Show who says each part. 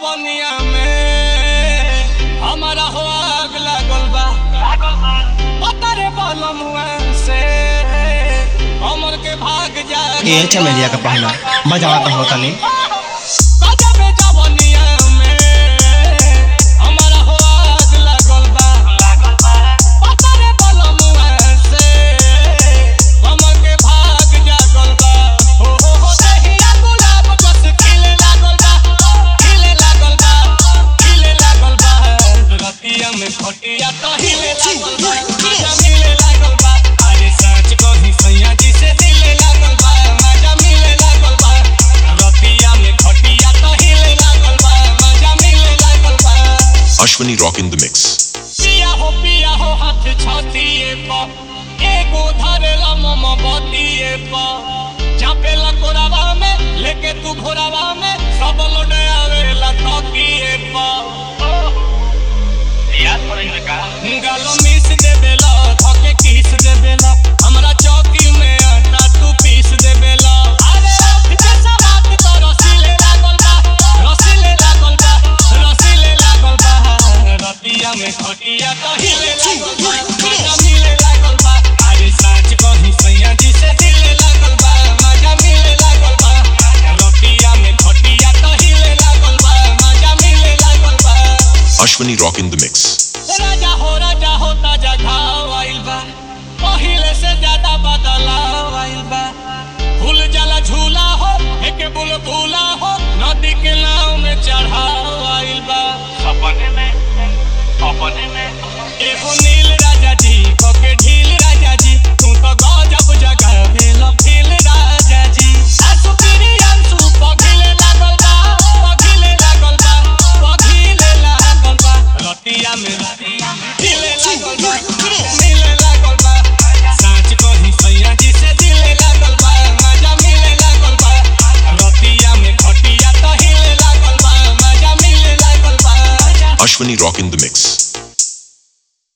Speaker 1: जवनिया में हमारा हो आग लागल बा पता रे बलमुआ से हमर के भाग जा
Speaker 2: ये चमेलिया का पहना बजावा तो होता नहीं
Speaker 1: गजबे जवनिया में हमारा हो आग लागल बा पता रे बलमुआ से हमर के भाग जागल बा हो हो हो दहिया गुलाब जस खिले लागल बा खिले लागल बा खिले लागल बा रतिया में खटिया तो हिले लागल बा मजा मिले लागल बा अरे सच कही सैया जी से दिले लागल बा मजा मिले लागल बा रतिया में खटिया तो हिले लागल बा मजा मिले लागल बा
Speaker 3: Ashwini Rock in the Mix.
Speaker 1: पिया हो पिया हो हाथ छातिए पर एगो धरेला मम बतिए पर चापेला कोरावा में लेके तू घोरावा में सब लोड आवेला तकिए पर
Speaker 4: याद पड़ेगा का
Speaker 1: गालो मिस देबेला थके किस देबेला हमरा चौकी में आटा तू पीस देबेला अरे अफजे सवात तो रसीले लागल बा रसीले लागल बा रसीले लागल बा रतिया में खटिया तो हिले लागल बा मजा मिले लागल बा अरे साँच कही सैया जी से दिले लागल बा मजा मिले लागल बा रतिया में खटिया तो हिले लागल बा मजा मिले लागल बा
Speaker 3: Ashwini Rock in the Mix.
Speaker 1: राजा हो राजा हो ताजा घाव आइल बा पहिले से ज्यादा बदलाव आइल बा फूल जला झूला हो एक बुलबुला हो नदी के नाव में चढ़ाव आइल बा
Speaker 4: सपने में अपने में
Speaker 1: एगो नील राजा जी कोके ढील राजा जी तू तो गजब जगह भेल फील राजा जी आंसू पीरी आंसू पघिले लागल बा पघिले लागल बा पघिले लागल बा रतिया में दिले लागल बा मिले लागल बा साँच कही सैया जी से दिले लागल बा मजा मिले लागल बा रतिया में खटिया तो हिले लागल बा मजा मिले लागल बा
Speaker 3: Ashwini Rock in the Mix.